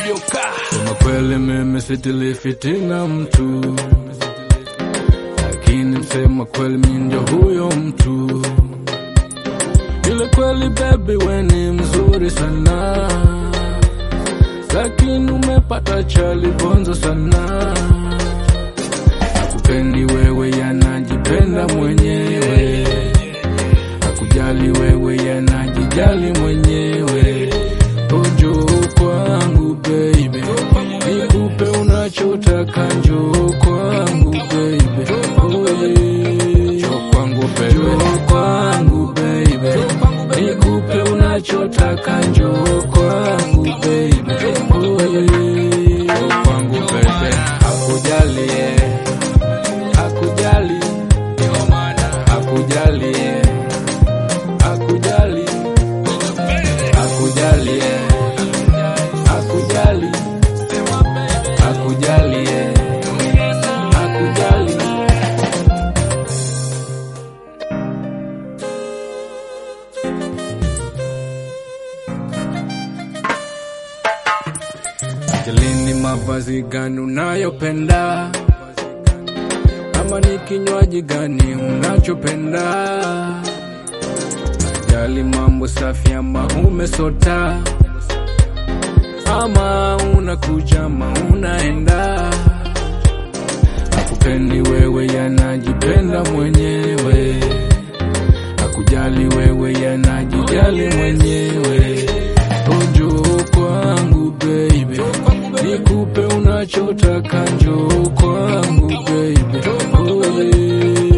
inavyokaa. Sema kweli mimi sitili fitina mtu, lakini msema kweli mimi ndio huyo mtu. Ile kweli baby we ni mzuri sana, lakini umepata chali bonzo sana. Hakupendi wewe, yanajipenda mwenyewe, hakujali wewe, yanajijali mwenyewe. Njoo kwangu baby, nikupe unachotaka, njoo kwangu baby, oh yeah. njoo kwangu baby, njoo kwangu baby, nikupe unachotaka, njoo kwangu baby, oh yeah. njoo kwangu baby, hakujali yeah. hakujali hakujali yeah. hakujali hakujali yeah. hakujali hakujali yeah. hakujali Jalini, mavazi gani unayopenda, ama ni kinywaji gani unachopenda? Jali mambo safi ama umesota, ama unakuja ama unaenda. Hakupendi wewe, yanajipenda mwenyewe. Hakujali wewe, yanajijali mwenyewe. Njoo kwangu baby, nikupe unachotaka, njoo kwangu baby, oh yeah.